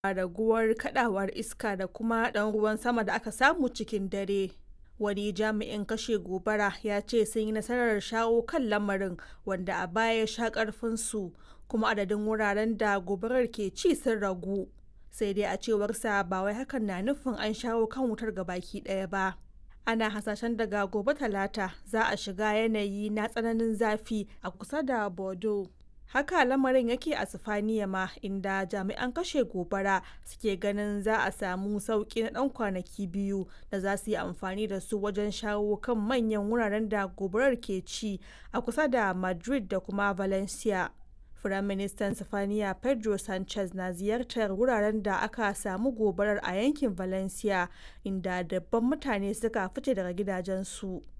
raguwar kadawar iska da kuma ɗan ruwan sama da aka samu cikin dare. Wani jami'in kashe gobara ya ce sun yi nasarar shawo kan lamarin wanda a baya ya sha ƙarfinsu kuma adadin wuraren da gobarar ke ci sun ragu. Sai dai a cewarsa ba wai hakan na nufin an shawo kan wutar gabaki ɗaya ba. Ana hasashen daga gobe talata za a shiga yanayi na tsananin zafi a kusa da Bordeaux. haka lamarin yake a sifaniya ma inda jami'an kashe gobara suke ganin za a samu sauki na dan kwanaki biyu da za su yi amfani da su wajen shawo kan manyan wuraren da gobarar ke ci a kusa da madrid da kuma valencia Firaministan Sifaniya Pedro Sanchez na ziyartar wuraren da aka samu gobarar a yankin Valencia inda dabban mutane suka fice daga gidajensu.